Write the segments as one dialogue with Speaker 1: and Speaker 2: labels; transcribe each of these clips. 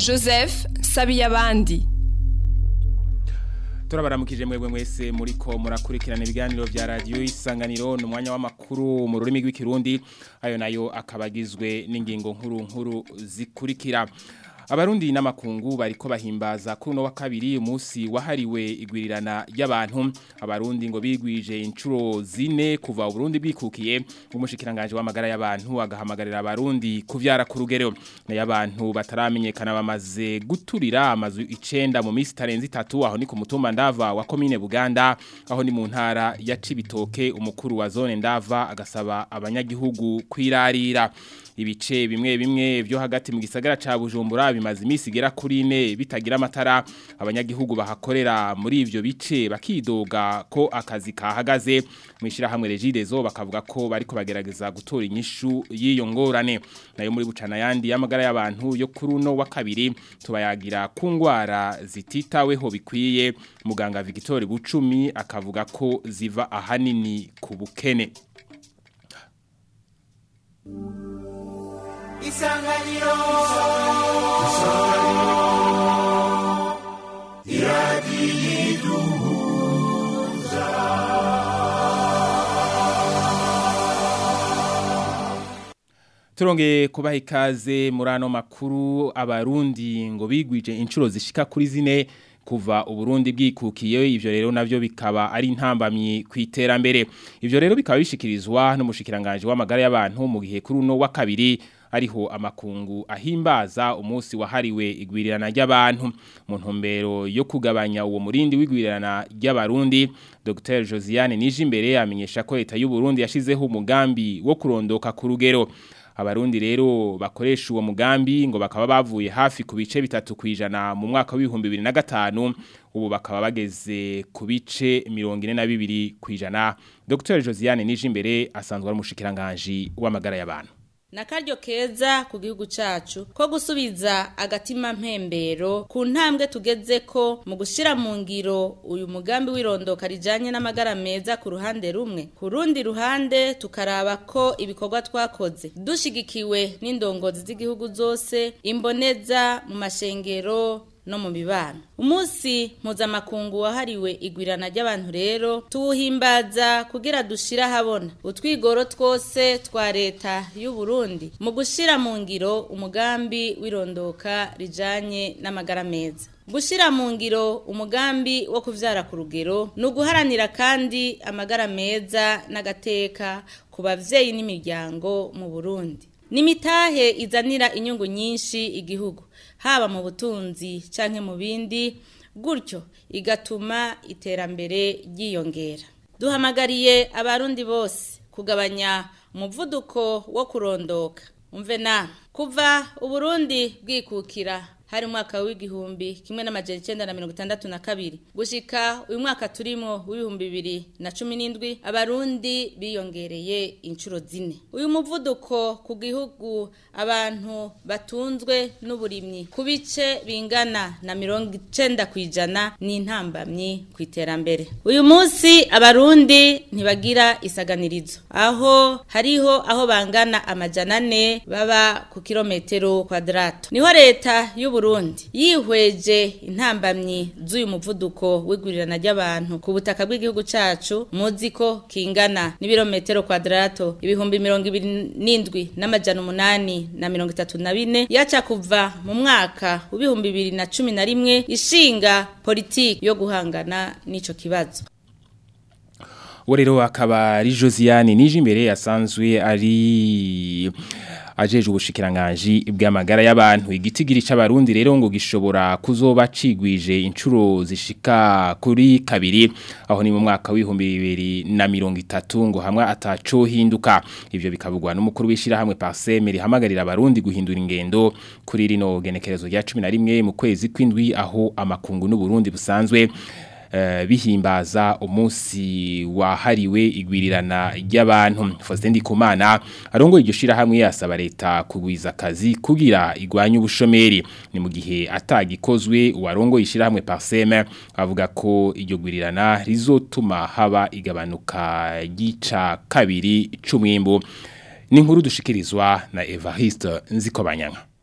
Speaker 1: joseph sabiyabandi
Speaker 2: turabaramukije mwebwe mwese muriko murakurikirana ibiganiro vya radio isanganiro no mwanya w'amakuru mu rurimi rw'ikirundi ayo nayo akabagizwe n'ingingo nkuru nkuru zikurikira Abarundi n'amakungu bariko bahimbaza kuri no wa kabiri umunsi wahariwe igwirirana y'abantu abarundi ngo bigwije inshuro zine kuva Burundi bwikukiye umushikiranganje w'amagara y'abantu agahamagarira abarundi kuvyara ku rugero na y'abantu bataramenyekana bamaze guturira amazu icenda mu minsi tarenze itatu aho ni ku mutumba ndava wa commune Buganda aho ni mu ntara ya Cibitoke umukuru wa zone ndava agasaba abanyagihugu kwirarira ibice bimwe bimwe byo hagati mu gisagara ca Bujumbura bimaze imisi igera kuri ine bitagira amatara abanyagihugu bahakorera muri ivyo bice bakidoga ko akazi kahagaze mwishira hamwe regidezo bakavuga ko bariko bagerageza gutora inyishu y'iyo ngorane nayo muri bucana yandi y'amagara y'abantu yo kuri uno wa kabiri tubayagira ku ngwara zititaweho bikwiye muganga Victor Bucumi akavuga ko ziva ahanini ku bukene
Speaker 3: isanganiro isanganiro iradiyiduhuza
Speaker 2: Turonge kubaha ikaze muri ano makuru abarundi ngo bigwije inshuro zishika kuri zine kuva uburundi bwikukiye ivyo rero navyo bikaba ari intambamyi kwiterambere ivyo rero bikaba bishikirizwa n'umushikiranganje w'amagara y'abantu mu gihe kuri uno wa kabiri ariho amakungu ahimbaza umunsi wahariwe igwirirana ry'abantu mu ntumbero yo kugabanya uwo murindi w'igwirirana ry'abarundi Dr Josiane Nijimbere amenyesha ko leta y'u Burundi yashizeho umugambi wo kurondoka ku rugero abarundi rero bakoresha uwo mugambi ngo bakaba bavuye hafi ku bice bitatu kwijana mu mwaka w'ibihumbi bibiri na gatanu ubu bakaba bageze ku bice mirongo ine na bibiri kwijana Dr Josiane Nijimbere asanzwe ari umushikiranganje w'amagara y'abantu
Speaker 4: Nakaryo keza ku gihugu cacu ko gusubiza agatima mpembero ku ntambwe tugeze ko mu gushira mu ngiro uyu mugambi w'irondoka rijanye n'amagara meza ku ruhande rumwe ku rundi ruhande tukaraba ko ibikorwa twakoze dushigikiwe n'indongozi z'igihugu zose imboneza mu mashengero no mu mibano umunsi mpuzamakungu wahariwe igwirana ry'abantu rero tuwuhimbaza kugira dushira habona utwigoro twose twa leta y'u Burundi mu gushira mu ngiro umugambi w'irondoka rijanye n'amagara meza gushira mu ngiro umugambi wo kuvyara ku rugero ni uguharanira kandi amagara meza n'agateka ku bavyeyi n'imiryango mu Burundi nimitahe izanira inyungu nyinshi igihugu haba mu butunzi canke mu bindi gutyo igatuma iterambere ryiyongera duhamagariye abarundi bose kugabanya umuvuduko wo kurondoka umve na kuva uburundi bwikukira hari umwaka w'igihumbi kimwe n'amajana icenda na mirongo itandatu na kabiri gushika uyu mwaka turimo w'ibihumbi bibiri na cumi n'indwi abarundi biyongereye inshuro zine uyu muvuduko ku gihugu abantu batunzwe n'uburimyi ku bice bingana na mirongo icenda ku ijana ni intambamyi ku iterambere uyu munsi abarundi ntibagira isaganirizo aho hariho aho bangana amajana ane baba ku kilometero kwadrato niho leta y'u Burundi yihweje intambamyi z'uyu muvuduko w'igurirana ry'abantu ku butaka bw'igihugu cacu muzi ko kingana n'ibirometero kwadrato ibihumbi mirongo ibiri n'indwi n'amajana umunani na mirongo itatu na bine yaca kuva mu mwaka w'ibihumbi bibiri na cumi na rimwe ishinga politiki yo guhangana n'ico kibazo
Speaker 2: uwo rero akaba ari josiane nije imbere yasanzwe ari ajeje ubushikiranganji bw'amagara y'abantu igitigiri c'abarundi rero ngo gishobora kuzoba cigwije incuro zishika kuri kabiri aho ni mu mwaka w'ibihumbi bibiri na mirongo itatu ngo hamwe ataco hinduka ivyo bikavugwa n'umukuru w'ishira hamwe Parseme rihamagarira abarundi guhindura ingendo kuri rino genekerezo rya 11 mu kwezi kw'indwi aho amakungu n'uburundi busanzwe bihimbaza umunsi wahariwe igwirirana ry'abantu Faustin Ndikumana arongo iryo shira hamwe yasaba leta kugwiza akazi kugira igwanye ubushomeri ni mu gihe atagikozwe uwarongo ishira hamwe Parseme avuga ko iryo gwirirana rizotuma haba igabanuka gica kabiri c'umwimbo ni inkuru dushikirizwa na Evariste Nzikobanyanga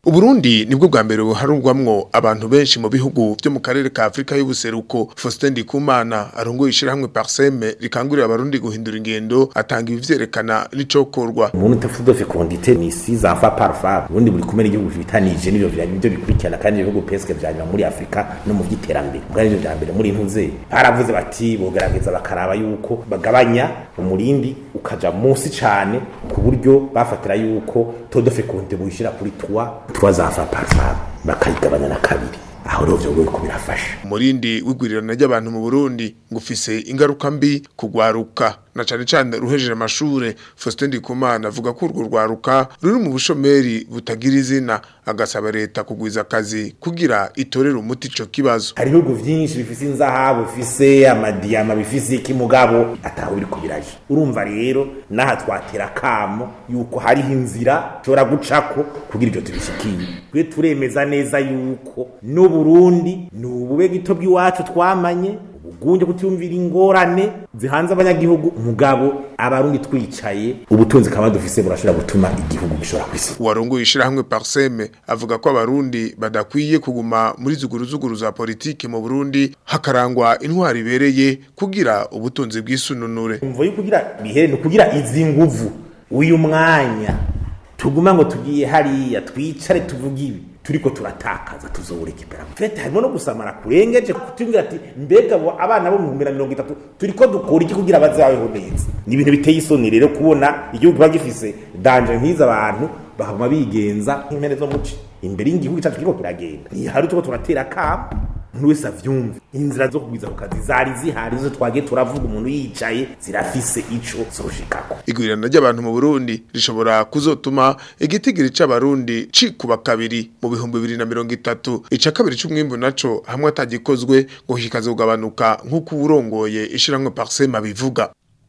Speaker 5: Uburundi nibwo bwa mbere buharurwamwo abantu benshi mu bihugu byo mu karere ka Afrika y'ubuseruko Faustin Ndikumana arongoye ishirahamwe Parseme rikangurira abarundi guhindura ingendo atanga ivyerekana n'icokorwa
Speaker 6: umuntu utafudo fecondité ni six enfants par femme ubundi buri kumwe n'igihugu bitanije n'ibyo vya byo bikurikirana kandi ibihugu peske vyanyuma muri Afrika no mu vyiterambere bwa nivyo vya mbere muri ntuze baravuze bati bogerageza bakaraba yuko bagabanya umurindi ukaja munsi cane ku buryo bafatira yuko taux de fécondité buyishira kuri 3 3 enfants par femme bakayigabanya na kabiri aho rero vyo ko birafasha
Speaker 5: umurindi w'igwirirana ry'abantu mu Burundi ngo ufise ingaruka mbi kugwaruka na cane cane ruhejeje amashure Faustin Ndikumana avuga ko urwo rwaruka ruri mu bushomeri butagira izina agasaba leta kugwiza akazi kugira itorere umuti ico kibazo
Speaker 6: hari ibihugu vyinshi bifise inzahabu bifise amadiyama bifise iki mugabo ataho biri kubiraje urumva rero naha twatera kamo yuko hariho inzira ushobora gucako kugira ivyo tubishikiye twe turemeza neza yuko n'uburundi ni ubube gito bw'iwacu twamanye ubugunje kutiyumvira ingorane zihanze abanyagihugu umugabo abarundi twicaye ubutunzi kaba dufise burashobora gutuma igihugu gishobora kwisi
Speaker 5: uwarongoye ishirahamwe Parseme avuga ko abarundi badakwiye kuguma muri zuguruzuguru za politike mu Burundi hakarangwa intwari ibereye kugira ubutunzi bw'isununure
Speaker 6: umvo yo kugira bihere no kugira izi nguvu uyu mwanya tuguma ngo tugiye hariya twicare tuvuga ibi turiko turatakaza tuzoburekipera fete harimo no gusamara kurengeje kutungira ati mbega abo abana bo mu mpera mirongo itatu turiko dukora iki kugira bazabeho neza ni ibintu biteye isoni rero kubona igihugu kiba gifise danje nk'izo abantu bakaguma bigenza nk'impene zo muci imbere y'igihugu cyacu kiriko kiragenda ntihari turiko turatera kamo umuntu wese avyumve inzira zo kugwiza ku kazi zari zihari zo twagiye turavuga umuntu yicaye zirafise ico zoshikako
Speaker 5: igwirirana ry'abantu mu Burundi rishobora kuzotuma igitigiri c'abarundi cikuba kabiri mu bihumbi bibiri na mirongo itatu ica kabiri c'umwimbu naco hamwe atagikozwe ngo kikazogabanuka nk'uko uwurongoye ishirahamwe Parseme abivuga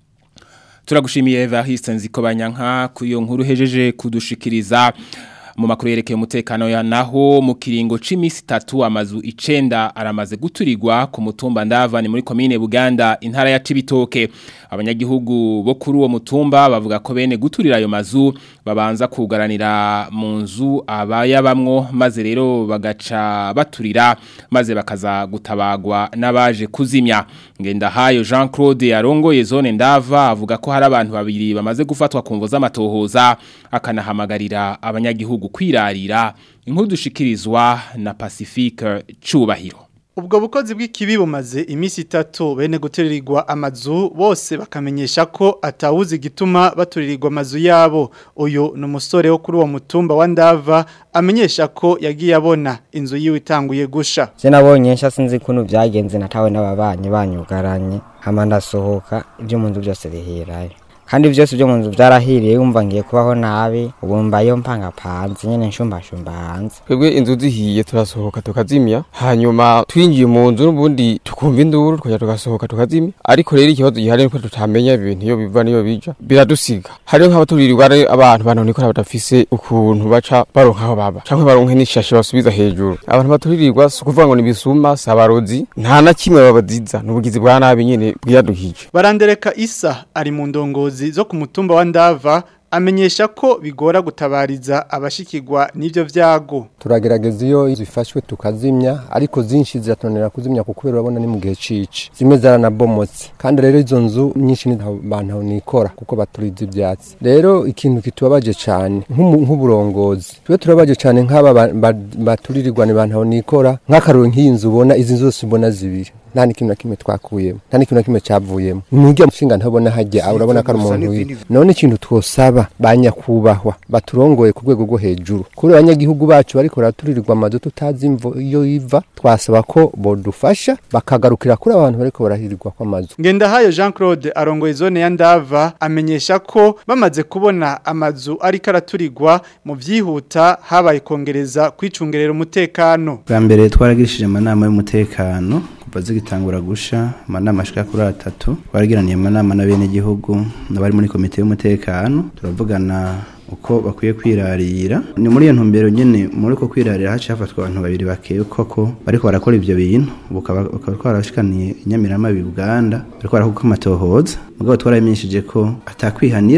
Speaker 2: turagushimiye Evariste Nzikobanyanka ku iyo nkuru hejeje kudushikiriza mu makuru yerekeye umutekano ya naho mu kiringo c'imisi 3 amazu icenda aramaze guturirwa ku mutumba ndava ni muri commune Buganda intara ya Cibitoke abanyagihugu bo kuri uwo mutumba bavuga ko bene guturira ayo mazu babanza kugaranira mu nzu abayabamwo maze rero bagaca baturira maze bakaza gutabagwa n'abaje kuzimya ngenda hayo Jean Claude yarongoye zone ndava avuga ko hari abantu babiri bamaze gufatwa ku mvo z'amatohoza akanahamagarira abanyagihugu kwirarira inkuru dushikirizwa na Pacifique Cubahiro
Speaker 7: Ubwo bukozi bw'ikibi bumaze imisi itatu bene guturirirwa amazu bose bakamenyesha ko atawuzi gituma baturirirwa amazu yabo uyu ni umusore wo kuri uwo mutumba wa ndava amenyesha ko yagiye abona inzu yiwe itanguye gusha
Speaker 8: je nabonye nsha sinzi kuntu byagenze natawe n'ababanyi banyugaranye hama ndasohoka ibyo mu nzu byose bihirayo kandi byose byo mu nzu byarahiriye wumva ngiye kubaho nabi ubu mbayo mpanga panze nyene nshumbashumba hanze
Speaker 9: twebwe inzu zihiye turasohoka tukazimya hanyuma twinjiye mu nzu n'ubundi tukumva induru tukajya tugasohoka tukazimya ariko rero ikibazo gihari nuko tutamenya ibintu iyo biva niyo bija biradusiga hariho nk'abaturirirwa ari abantu banonekora badafise ukuntu baca baronka aho baba canke baronke n'ishashe basubiza hejuru abantu baturirirwa si ukuvuga ngo ni ibisuma si abarozi nta na kimwe babaziza ni ubugizi bwa nabi nyene bwiyaduhije
Speaker 7: barandereka isa ari mu ndongozi zo ku mutumba wa ndava amenyesha ko bigora gutabariza abashikirwa n'ivyo vyago
Speaker 10: turagerageza iyo zifashwe tukazimya ariko zinshi ziratonera kuzimya kuko urabona ni mu gihe cici zimwe zaranabomotse kandi rero izo nzu nyinshi ni abantu nikora kuko baturiza ivyatsi rero ikintu kitubabaje cane nk'uburongozi twe turabaje cane nk'aba baturirirwa ni bantu nikora nk'akaruru nk'iyi nzu ubona izi nzu zose ubona zibiri nta n'ikintu na kimwe twakuyemo nta n'ikintu na kimwe cyavuyemo nujya mushinga ntabona hajya urabona ko ari umuntu wiwe none ikintu twosaba ba nyakubahwa baturongoye ku rwego rwo hejuru kuri abanyagihugu bacu bariko baraturirwa amazu tutazi imvo iyo iva twasaba ko bodufasha bakagarukira kuri abantu bariko barahirirwa kw'amazu
Speaker 7: Ngendahayo Jean Claude arongoye zone ya Ndava amenyesha ko bamaze kubona amazu ariko araturirwa mu vyihuta habaye kongereza kwicungerera umutekano
Speaker 11: bwa mbere twaragirishije amanama y'umutekano kuva zigitangura gusha amanama ashika kuri atatu twaragiraniye amanama n'abenegihugu n'abari muri komite y'umutekano turavugana uko bakwiye kwirarira ni muri iyo ntumbero nyene muri ko kwirarira haciye hafatwa abantu babiri bakeye koko bariko barakora ivyo bintu bakaba twarashikaniye inyamirama Uganda bariko barakuka amatohoza mugabo twaramenyesheje ko atakwihanira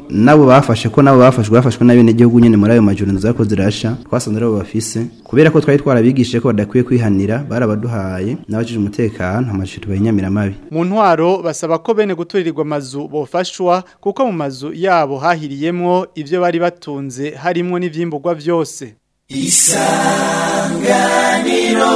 Speaker 11: nabo bafashe ko nabo bafashwe bafashwe n'abene gihugu nyene muri ayo majoro zako zirasha twasanze aribo bafise kubera ko twari twarabigishije ko badakwiye kwihanira barabaduhaye n'abajije umutekano amashuri bayinyamira mabi
Speaker 7: mu ntwaro basaba ko bene guturirirwa amazu bofashwa kuko mu mazu yabo hahiriyemwo ivyo bari batunze harimwo n'ivyimburwa vyose
Speaker 3: isanganiro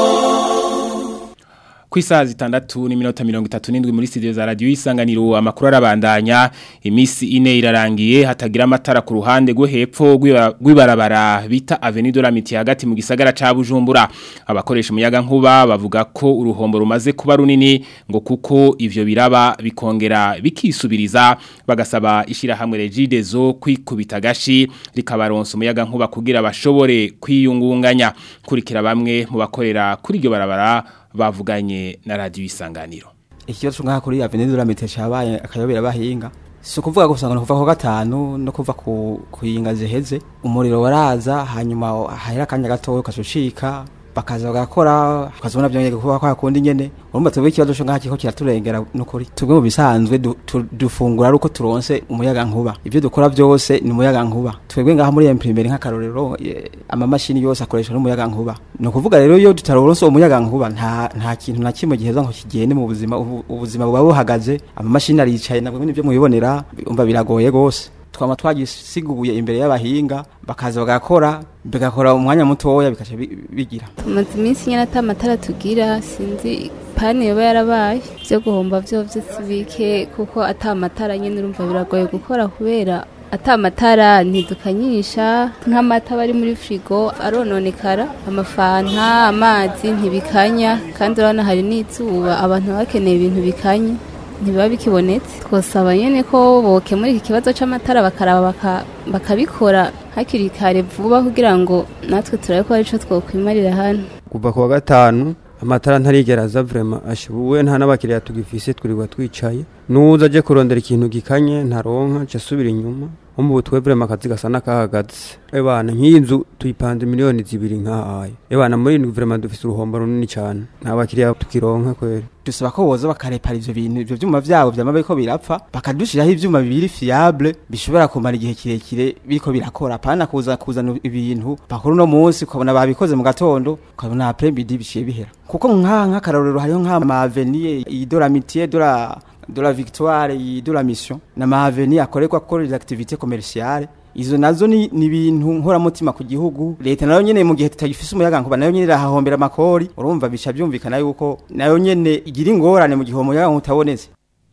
Speaker 2: ku isaha zitandatu n'iminota mirongo itatu n'indwi muri studio za radiyo isanganiro amakuru arabandanya iminsi ine irarangiye hatagira amatara ku ruhande rwo hepfo rw'ibarabara bita avenue de la Miti hagati mu gisagara ca Bujumbura abakoresha umuyaga nkuba bavuga ko uruhombo rumaze kuba runini ngo kuko ivyo biraba bikongera bikisubiriza bagasaba ishirahamwe Regidezo kwikubita gashi rikabaronsa umuyaga nkuba kugira bashobore kwiyungunganya kurikira bamwe mu bakorera kuri iryo barabara bavuganye na radio isanganiro
Speaker 12: ikibazo ngaha kuri avenue de la Miti cabaye akayobera bahinga si ukuvuga gusa ngo kuva ku gatanu no kuva ku kuyinga ziheze umuriro waraza hanyuma hahera akanya gatoya ukasucika bakaza bagakora ukazibona byongeye kuba kwa kundi nyene urumva twebwe ikibazo cyo ngaha kiko kiraturengera nukuri twebwe mu bisanzwe dufungura ari uko turonse umuyaga nkuba ivyo dukora byose ni umuyaga nkuba twebwe ngaha muri imprimeri nk'akarorero amamashini yose akoresha n'umuyaga nkuba ni ukuvuga rero iyo tutaronse umuyaga nkuba nta nta kintu na kimwe giheza ngo kigende mu buzima ubuzima buba buhagaze amamashini aricaye nabwo nibyo mubibonera umva biragoye gose twama twagisiguye imbere y'abahinga bakaza bagakora bigakora umwanya mutoya bikaca bigira
Speaker 13: tumaze iminsi nyine ata matara tugira sinzi pani yoba yarabaye byo guhomba byo byose bike kuko ata matara nyine urumva biragoye gukora kubera ata matara ntidukanyisha nk'amata bari muri firigo arononekara amafanta amazi ntibikanya kandi urabona hari n'izuba abantu baba bakeneye ibintu bikanye ntibiba bikibonetse twosaba nyine ko bokemura iki kibazo cy'amatara bakaraba bakabikora hakiri kare vuba kugira ngo natwe turabe ko aricyo twokwimarira hano
Speaker 14: kuva ku wa gatanu amatara ntarigera aza vrema ashibuwe nta n'abakiriya tugifise twirirwa twicaye nuza aje kurondera ikintu gikanye ntaronka ca asubira inyuma nko mu butwe vrema akazi gasa n'akahagaze ebana nk'iyi nzu tuyipanze miliyoni zibiri nk'ahaye ebana muri indwi vrema dufise uruhombo runini cane nta bakiriya tukironka kweri
Speaker 12: dusaba ko boza bakarepara ivyo bintu ivyo vyuma vyabo vyama biriko birapfa bakadushiraho ivyuma bibiri fiable bishobora kumara igihe kirekire biriko birakora apana kuza kuzana ibintu bakora uno munsi ukabona babikoze mu gatondo ukabona après midi biciye bihera kuko nka nk'akarorero hariho nk'amaveniye idoramitiye dora de la victoire de la mission na mahaveni akorerwa ko les activités commerciales izo nazo ni ibintu nkoramutima ku gihugu leta nayo nyene mu gihe tutagifise umuyaga nkuba nayo nyene irahahombera amakori urumva bica byumvikana yuko nayo nyene igira ingorane mu gihe umuyaga nkutabonetse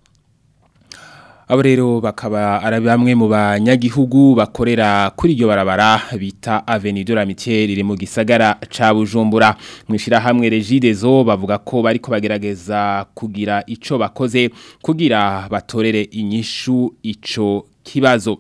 Speaker 2: abo rero bakaba ari bamwe mu banyagihugu bakorera kuri iryo barabara bita Avenue de la Mitière iri mu gisagara ca Bujumbura mwishira hamwe Regidezo bavuga ko bariko bagerageza kugira ico bakoze kugira batorere inyishu ico kibazo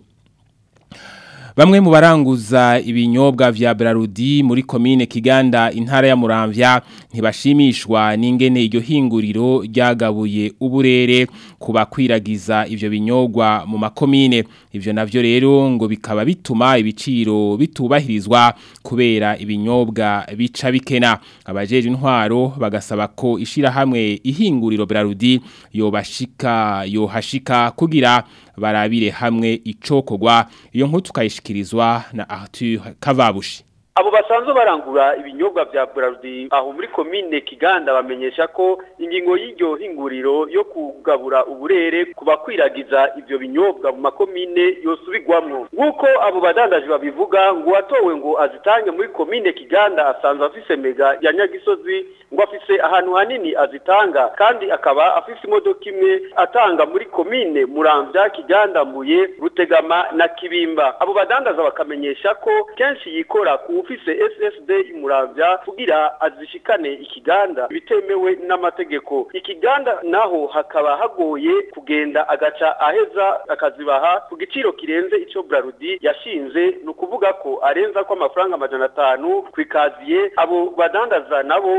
Speaker 2: Bamwe mu baranguza ibinyobwa vya Brarudi muri komine Kiganda intara ya Muramvya ntibashimishwa n'ingene iryo hinguriro ryagabuye uburere kubakwiragiza ivyo binyobwa mu makomine ivyo navyo rero ngo bikaba bituma ibiciro bitubahirizwa kubera ibinyobwa bica bikena abajeje intwaro bagasaba ko ishira hamwe ihinguriro Brarudi yobashika yohashika kugira barabire hamwe icokogwa iyo nkuru tukayishikirizwa na Arthur Kavabushi
Speaker 15: abo basanzwe barangura ibinyobwa vya Brarudi aho muri komine Kiganda bamenyesha ko ingingo y'iryo hinguriro yo kugabura uburere kubakwiragiza ivyo binyobwa mu makomine yosubigwamwo nk'uko abo badandaje babivuga ngo watowe ngo azitange muri komine Kiganda asanzwe afise mega ya Nyagisozi ngo afise ahantu hanini azitanga kandi akaba afise imodoka imwe atanga muri komine Muramvya Kiganda Mbuye Rutegama na Kibimba abo badandaza bakamenyesha ko kenshi yikora ku ufise SSD imuravya kugira azishikane ikiganda bitemewe n'amategeko ikiganda naho hakaba hagoye kugenda agaca aheza akazibaha ku giciro kirenze ico Brarudi yashinze nukuvuga ko arenza ko amafaranga amajana atanu kwikaziye abo badandaza nabo bagasi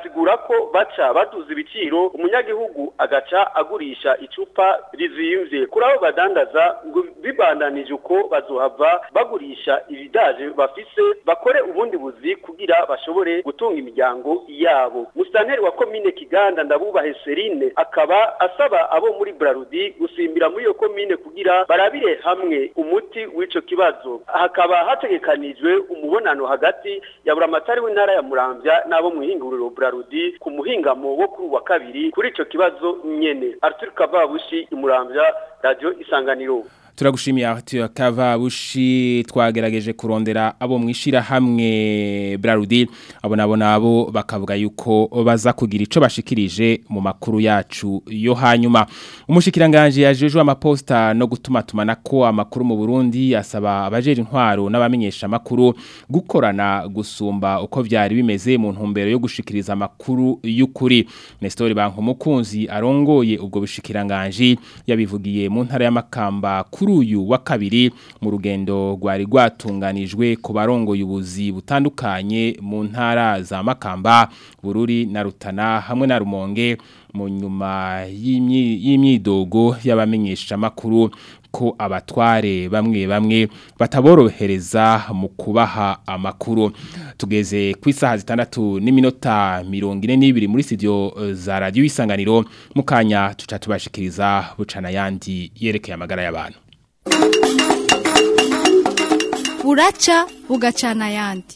Speaker 15: agasigura ko baca baduza ibiciro umunyagihugu agaca agurisha icupa rizimvye kuri abo badandaza ngo bibandanije uko bazohava bagurisha ibidaje bafise bakore ubundi buzi kugira bashobore gutunga imiryango yabo musitanteri wa komine kiganda ndabubahe serine akaba asaba abo muri brarudi gusimbira muri iyo komine kugira barabire hamwe umuti w'ico kibazo hakaba hategekanijwe umubonano hagati ya buramatari w'intara ya muramvya n'abo mu ihinguriro brarudi ku muhingamo wo kuri wa kabiri kuri ico kibazo nyene arthur kavabushi imuramvya radio isanganiro
Speaker 2: turagushimiye Arthur Kavabushi twagerageje kurondera abo mwishira hamwe Brarudi abo nabo nabo bakavuga yuko baza kugira ico bashikirije mu makuru yacu yo hanyuma umushikiranganje yajejwe amaposta no gutuma tumanako amakuru mu Burundi asaba abajeje intwaro n'abamenyesha amakuru gukorana gusumba uko vyari bimeze mu ntumbero yo gushikiriza amakuru y'ukuri Nestor Bankumukunzi arongoye ubwo bushikiranganje yabivugiye mu ntara y'amakamba kuri uyu wa kabiri mu rugendo rwari rwatunganijwe ku barongoye ubuzi butandukanye mu ntara za Makamba Bururi na Rutana hamwe na Rumonge mu nyuma y'imyidogo y'abamenyesha makuru ko abatware bamwe bamwe bataborohereza mu kubaha amakuru tugeze ku isaha zitandatu n'iminota mirongo ine n'ibiri muri studio za radiyo isanganiro mu kanya tuca tubashikiriza bucana yandi yerekeye amagara y'abantu
Speaker 16: buraca bugacana ayandi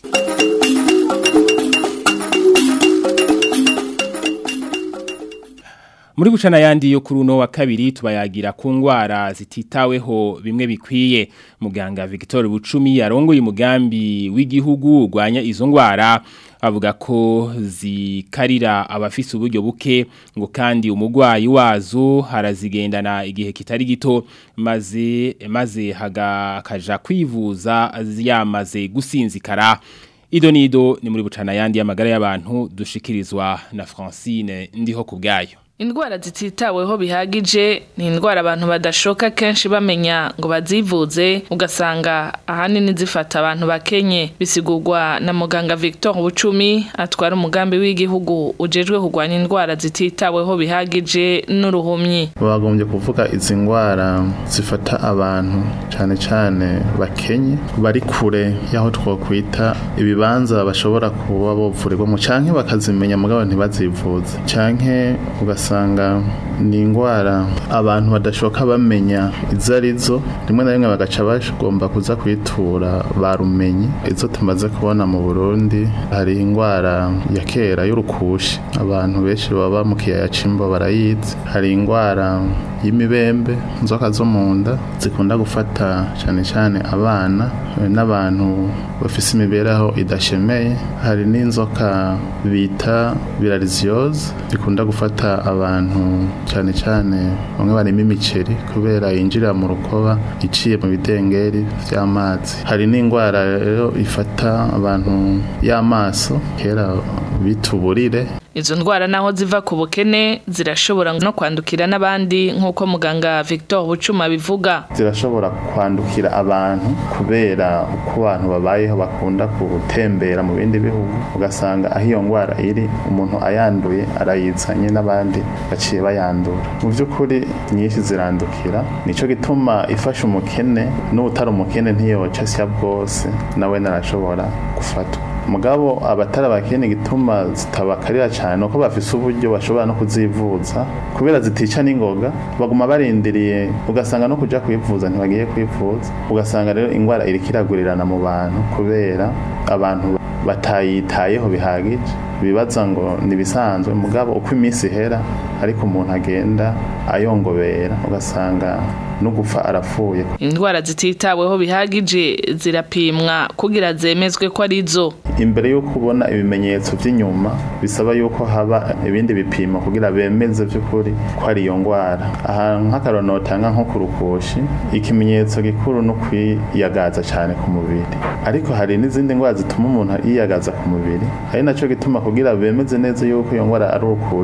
Speaker 2: muri bucana yandi yo kuri uno wa kabiri tubayagira ku ngwara zititaweho bimwe bikwiye muganga Victor Bucumi yarongoye umugambi w'igihugu urwanya izo ngwara avuga ko zikarira abafise uburyo buke ngo kandi umugwayi wazo harazigendana igihe kitari gito maze maze hagaja kwivuza yamaze gusinzikara Ido nido ni muri bucana yandi y'amagara y'abantu dushikirizwa na Francine ndiho kubgayo
Speaker 17: Indwara zititaweho bihagije ni indwara abantu badashoka kenshi bamenya ngo bazivuze ugasanga ahanini zifata abantu bakenye bisigurwa na muganga Victor Bucumi atwara umugambi w'igihugu ujejwe kurwanya indwara zititaweho bihagije n'uruhumyi
Speaker 18: bagombye kuvuga izi ndwara zifata abantu cyane cyane bakenye bari kure y'aho twakwita ibibanza bashobora kuba bovurirwa mu canke bakazimenya mugabo ntibazivuze canke ugasanga ugasanga ni indwara abantu badashoka bamenya izo arizo rimwe na rimwe bagaca bagomba kuza kwitura barumenye izo tumaze kubona mu Burundi hari indwara ya kera y'urukushi abantu benshi baba mu kiyaya c'imbo barayizi hari indwara y'imibembe inzoka zo mu nda zikunda gufata cyane cyane abana n'abantu bafise imibereho idashemeye hari n'inzoka bita viraliziyoze ikunda gufata abantu cyane cyane bamwe barimo imiceri kubera yinjira mu rukoba iciye mu bidengeri by'amazi hari n'indwara rero ifata abantu y'amaso kera bita uburire
Speaker 17: Izo ndwara naho ziva ku bukene zirashobora no kwandukira n'abandi nk'uko muganga Victor Bucuma bivuga.
Speaker 18: Zirashobora kwandukira abantu kubera uko abantu babayeho bakunda gutembera mu bindi bihugu ugasanga aho iyo ndwara iri umuntu ayanduye arayizanye n'abandi baciye bayandura. Mu by'ukuri nyinshi zirandukira nico gituma ifasha umukene n'utari umukene ntiyoca sya bwose nawe narashobora gufatwa. mugabo abatari abakene gituma zitabakarira cyane nuko bafise uburyo bashobora no kuzivuza kubera zitica n'ingoga baguma barindiriye ugasanga no kuja kwivuza ntibagiye kwivuza ugasanga rero indwara iriko iragurirana mu bantu kubera abantu batayitayeho bihagije bibaza ngo nibisanzwe mugabo uko iminsi ihera ariko umuntu agenda ayongobera ugasanga no gupfa arapfuye
Speaker 17: indwara zititaweho bihagije zirapimwa kugira zemezwe ko ari zo
Speaker 18: imbere y'uko ubona ibimenyetso by'inyuma bisaba yuko haba ibindi bipimo kugira bemeze by'ukuri ko ari iyo ndwara aha nk'akararo notanga nko ku rukushi ikimenyetso gikuru no kwiyagaza cyane ku mubiri ariko hari n'izindi ndwara zituma umuntu yiyagaza ku mubiri ari nacyo gituma kugira bemeze neza yuko iyo ndwara ari urukushi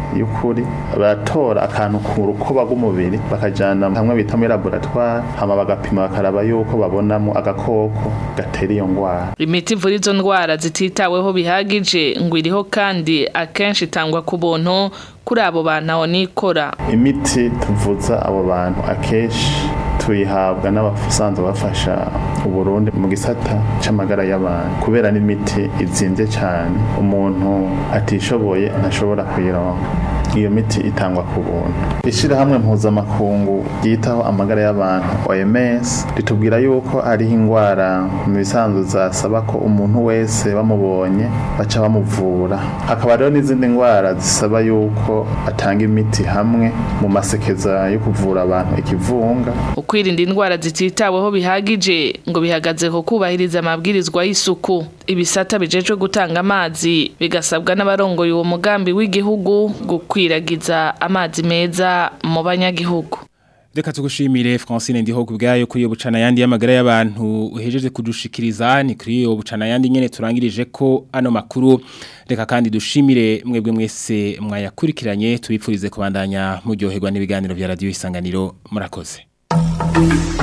Speaker 18: y'ukuri baratora akantu ku rukoba rw'umubiri bakajana hamwe bita muri laboratoire hama bagapima bakaraba yuko babonamo agakoko gatera iyo ndwara
Speaker 17: imiti ivura izo ndwara zititaweho bihagije ngo iriho kandi akenshi itangwa ku buntu kuri abo bantu aho nikora
Speaker 18: imiti tuvuza abo bantu akenshi tuyihabwa n'abasanzwe bafasha uburundi mu gisata c'amagara y'abantu kubera n'imiti izimvye cyane umuntu atishoboye ntashobora kuyironka iyo miti itangwa ku buntu ishyirahamwe mpuzamakungu ryitaho amagara y'abantu OMS ritubwira yuko hariho indwara mu bisanzwe zasaba ko umuntu wese bamubonye baca bamuvura hakaba rero n'izindi ndwara zisaba yuko atanga imiti hamwe mu masekeza yo kuvura abantu ikivunga
Speaker 17: ukwirinda indwara zititaweho bihagije ngo bihagaze ku kubahiriza amabwirizwa y'isuku ibisata bijejwe gutanga amazi bigasabwa n'abarongoye uwo mugambi w'igihugu gukwiragiza amazi meza mu banyagihugu
Speaker 2: Reka tugushimire Francine ndiho kubgayo kuri yo bucana yandi y'amagara y'abantu uhejeje kudushikiriza ni kuri yo bucana yandi nyene turangirije ko ano makuru reka kandi dushimire mwebwe mwese mwayakurikiranye tubipfurize kubandanya muryoherwa n'ibiganiro vya radio isanganiro murakoze